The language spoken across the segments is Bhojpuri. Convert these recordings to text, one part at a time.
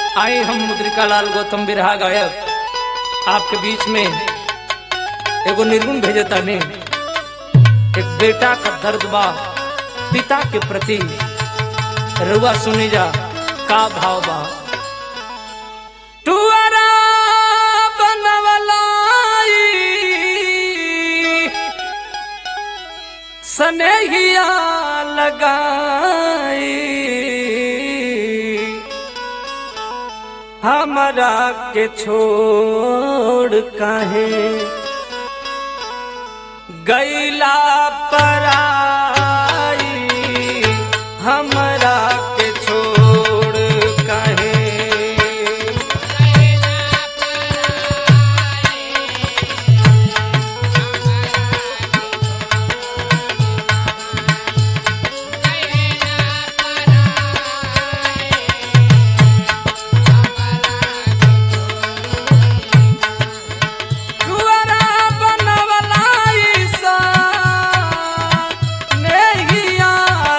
आए हम मुद्रिका लाल गौतम बिरहा गायक आपके बीच में एगो निर्गुण भेजता ने एक बेटा का दर्द बा पिता के प्रति रुआ सुनी जा का भाव बा टुअरा बनवलाई सनेहिया लगाई हमरा के छोड़ काहे गैला पराई हमरा के छोड़ काहे कुंवरा बनवलाई सा नेहिया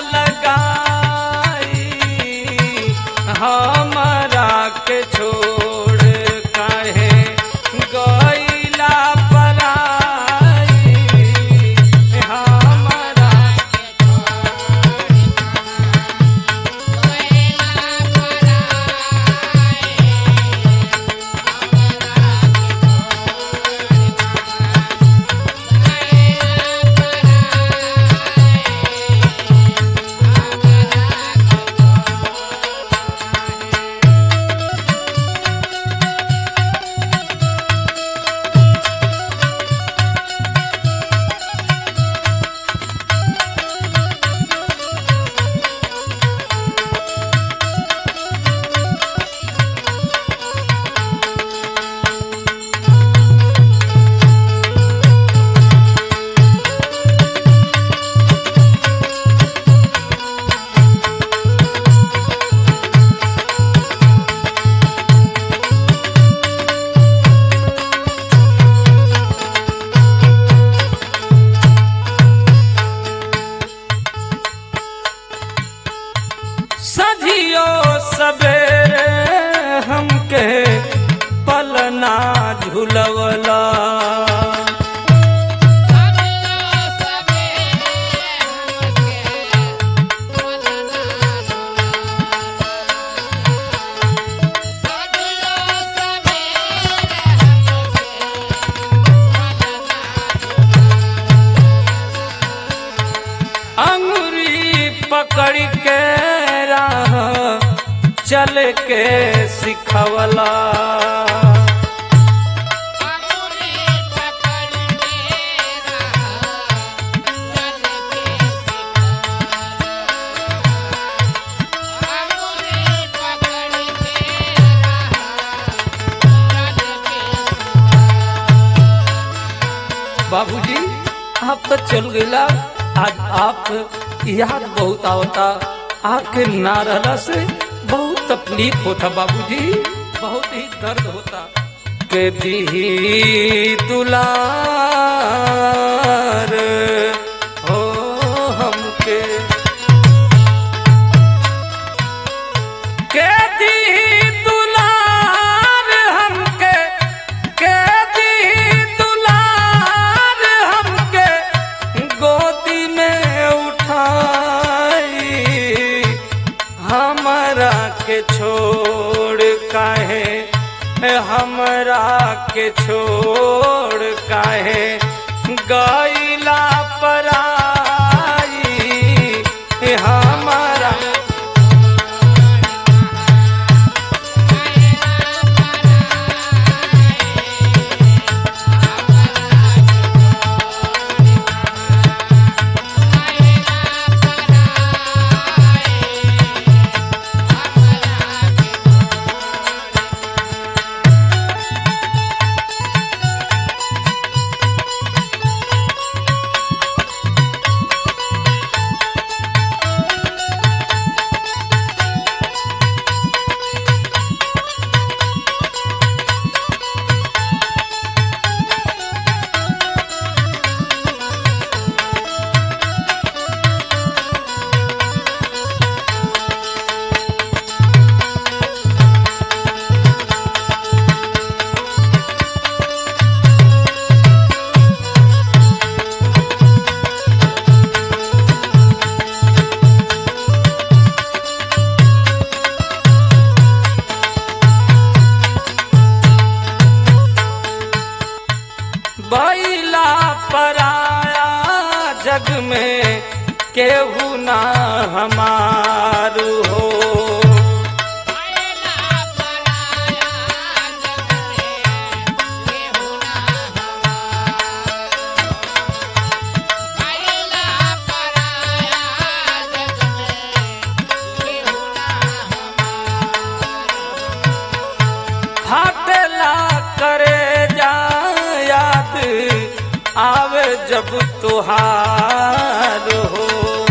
लगाई हमरा के छोड़ काहे गइला पराई हमरा सधियो सवेरे हमके पलना झुलवला अंगुरी पकड़ के राह चल के सिखवला बाबूजी आप तो चल गईला आज आप याद बहुत आवता आपके ना रहला से बहुत तकलीफ होता बाबूजी बहुत ही दर्द होता के दी दुलार हो हमके के दी दुलार हमके के दी दुलार हमके गोदी में उठाई हमरा के छोड़ काहे हमरा के छोड़ काहे गईला पराई हमारा जग में केहू ना हमार हो फाटला करे जा याद आवे जब तुहार हो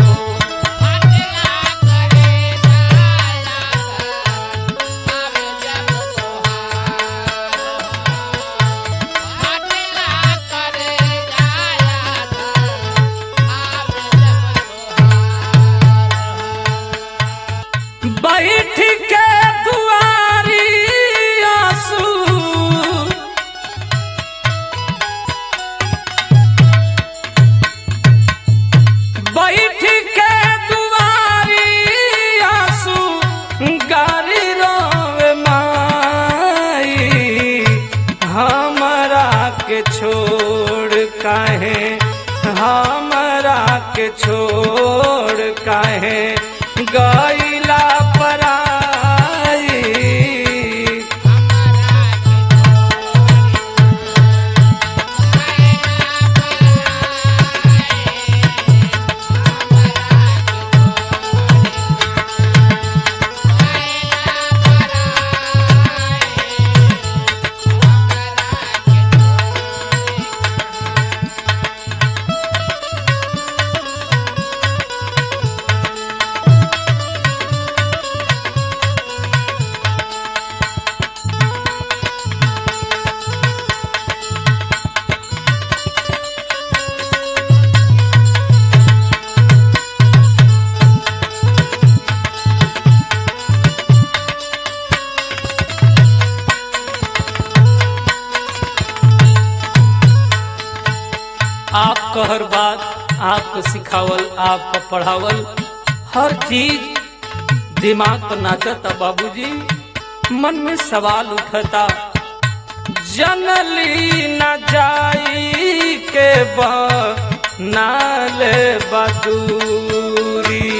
बैठ के दुआरी आंसू बैठ के दुआरी आंसू गारी रोवे माई हमरा के छोड़ काहे हमरा के छोड़ काहे गईला पराई आपका हर बात आपको सिखावल आपको पढ़ावल हर चीज दिमाग पर नाचता बाबूजी मन में सवाल उठता जनली न जाई के बा नाले बदूरी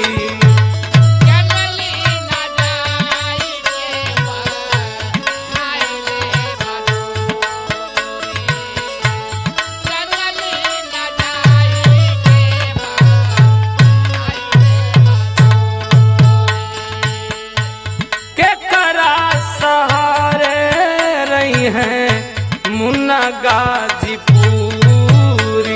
के करा सहारे रही हैं मुन्ना गाजीपुरी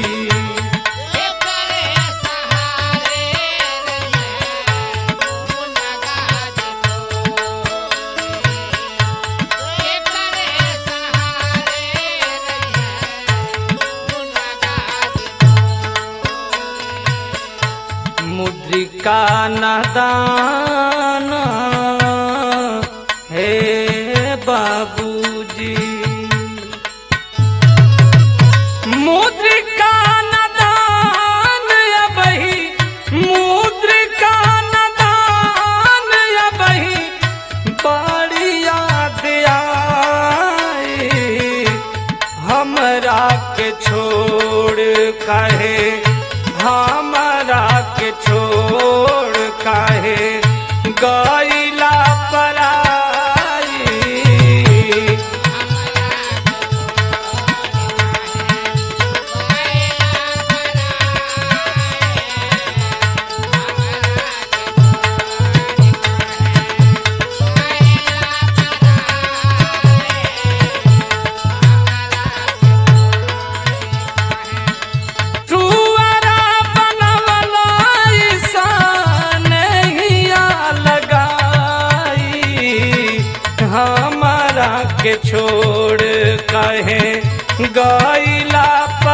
मुद्रिका नदान हे बाबूजी मुद्रिका नदान अबही मुद्रिका नदान अबही बड़ी याद आई हमरा के छोड़ काहे हमरा के छोड़ काहे गईला पराई तुअरा बनवला ईसान हिया लगाई हमरा के छोड़ कहे गईला